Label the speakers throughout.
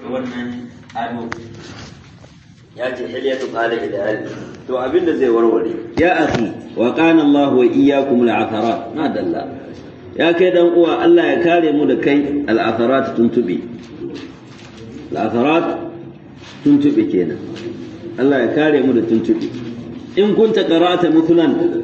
Speaker 1: wannan ado ya ce hilyatu talib da ilmi to abinda zai warware ya akhi wa qana Allah wa iyyakum al-atharat ma dalla ya kai dan uwa Allah ya kare mu da kai al-atharat tuntube al-atharat tuntube kenan Allah ya kare mu da tuntube in kunta qara'ata mithlan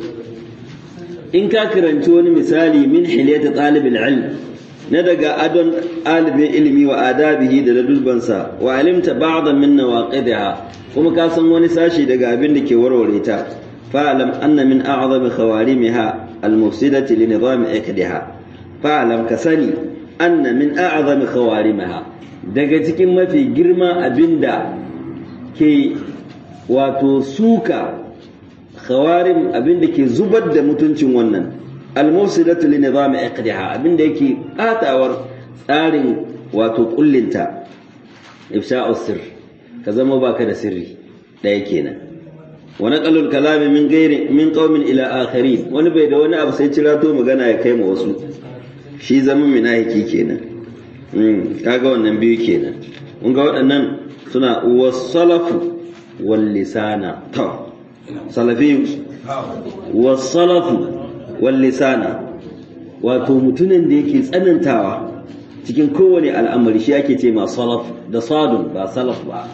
Speaker 1: in ka karanci wani misali min hilyati talib al-ilm na daga adon ɗalibin ilimi wa adabihi da ladulbansa wa alimta ba'dan min nawaqidiha kuma ka san wani sashi daga abin da ke warware ta fa'lam anna min a'zami khawarimiha al-mufsidati li nizam iqdiha fa'lam ka sani anna min a'zami khawarimaha daga cikin mafi girma abinda ke wato suka khawarim abinda ke zubar da mutuncin wannan al-mufsidatu li nizam iqdiha abinda yake atawar tsarin wato kullinta ifsha'u sirr ka zama baka da sirri ɗaya kenan wa naqalul kalami min ghairi min qaumin ila akharin wani bai da wani abu sai cirato magana ya kai ma wasu shi zaman minahiki kenan mm kaga wannan biyu kenan kun ga waɗannan suna wasalafu wal lisana to salafi wasalafu wal lisana wato mutumin da yake tsanantawa cikin kowane al'amari shi ake ce ma salaf da sadun ba salaf ba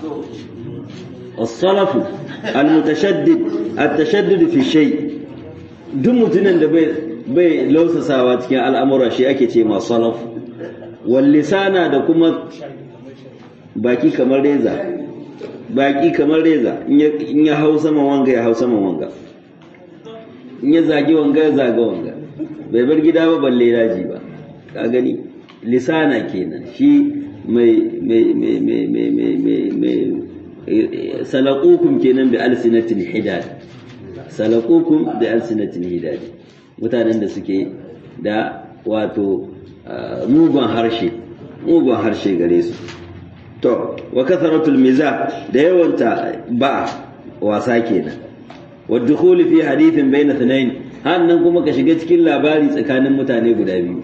Speaker 1: as-salafu al-mutashaddid at-tashaddud fi shay duk mutumin da bai bai lausasawa cikin al'amura shi ake ce ma salaf wal lisana da kuma baki kamar reza baki kamar reza in ya hau sama wanga ya hau sama wanga in ya zagi wanga ya zaga wanga bai bar gida ba balle daji ba ka gani lisana kenan shi mai mai mai mai mai mai mai mai salaqukum kenan bi alsinatin hidad salaqukum bi alsinatin hidad mutanen da suke da wato mugun harshe mugun harshe gare su to wa kasaratul mizah da yawanta ba wasa kenan wa dukhuli fi hadithin bayna thnayn hannan kuma ka shiga cikin labari tsakanin mutane guda biyu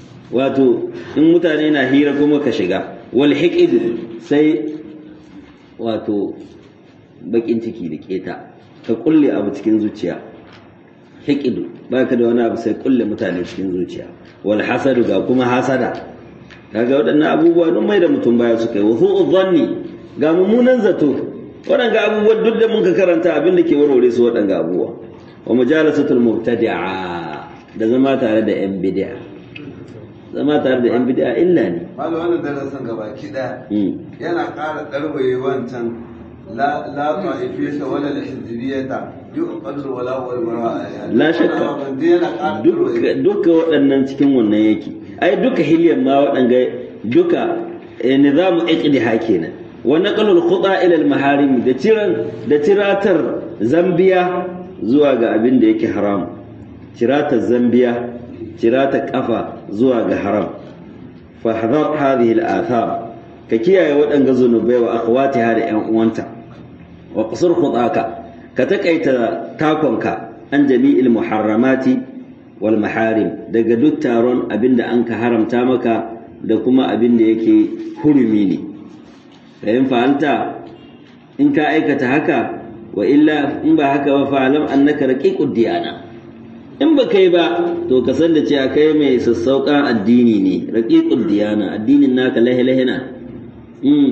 Speaker 1: wato in mutane na hira kuma ka shiga wal hiqid sai wato bakin ciki da keta ka kulle abu cikin zuciya hiqid baka da wani abu sai kulle mutane cikin zuciya wal hasadu ga kuma hasada kaga waɗannan abubuwa don mai da mutum baya suka yi wa su'u zanni ga mummunan zato waɗanga abubuwan duk da mun ka karanta abin da ke warware su waɗanga abubuwa wa mujalasatul mubtadi'a da zama tare da yan bid'a zama tare da yan bid'a illa ne
Speaker 2: malam wannan darasin gaba ki daya yana ƙara ɗarwaye wancan la la ta'ifiyata wala al-hizbiyata yuqadru wala wal mara'a
Speaker 1: la shakka duka waɗannan cikin wannan yake ai duka hilyan ma waɗanga duka nizamu iqdiha kenan wa naqalul khuda ila al maharim da tiran da tiratar zambiya zuwa ga abin da yake haram tiratar zambiya tiratar kafa zuwa ga haram fa hadar hadhihi al athar ka kiyaye waɗanga zunubai wa akhwatiha da ƴan uwanta wa qasur khudaka ka takaita takonka an jami'il muharramati wal maharim daga duk taron abinda an ka haramta maka da kuma abinda yake hurumi ne da yin fa'alta in ka aikata haka wa illa in ba haka ba fa'alam annaka raqiqud diyana in ba kai ba to ka san da cewa kai mai sassauƙan addini ne raqiqud diyana addinin naka lahi lahina mm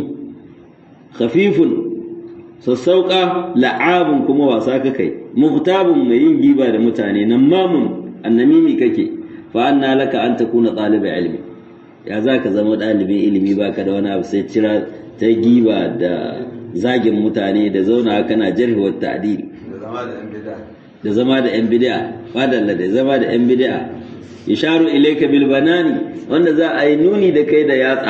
Speaker 1: khafifun sassauƙa la'abun kuma wasa ka kai muhtabun mai yin giba da mutane nan mamun annamimi kake fa anna laka an takuna ɗaliba ilmi ya za ka zama ɗalibin ilimi baka da wani abu sai cira ta giba da zagin mutane da zauna kana jarhi wa ta'dil da zama da yan bid'a fadalla da zama da yan bid'a isharu ilayka bil banani wanda za a yi nuni da kai da yatsa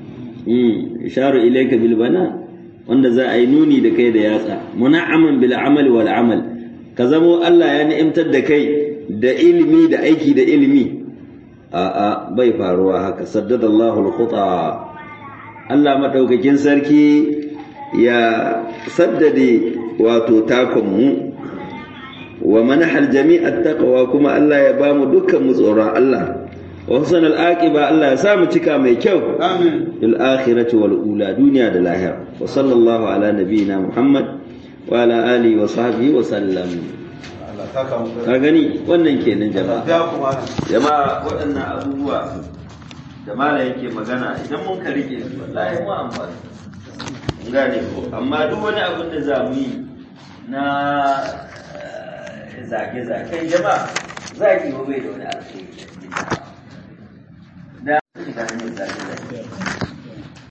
Speaker 1: isharu ilayka bil banan wanda za a yi nuni da kai da yatsa muna'aman bil amali wal amal ka zamo Allah ya ni'imtar da kai da ilimi da aiki da ilimi a'a bai faruwa haka saddadallahu al-khuta Allah madaukakin sarki ya saddade wato takon mu wa manahal jami'at taqwa kuma Allah ya bamu dukkan mu tsoron Allah wa husnal aqiba Allah ya sa mu cika mai kyau
Speaker 2: amin
Speaker 1: fil akhirati wal ula duniya da lahira wa sallallahu ala nabiyyina muhammad wa ala alihi wa sahbihi wa sallam
Speaker 2: Allah saka mu
Speaker 1: ka gani wannan kenan jama'a
Speaker 2: ya kuma
Speaker 1: jama'a waɗannan abubuwa da mala yake magana idan mun ka rike su wallahi mu amfani mun gane ko amma duk wani abin da za mu yi na zage-zagen jama'a zagi ba bai da wani alheri da shiga hanyar zage-zage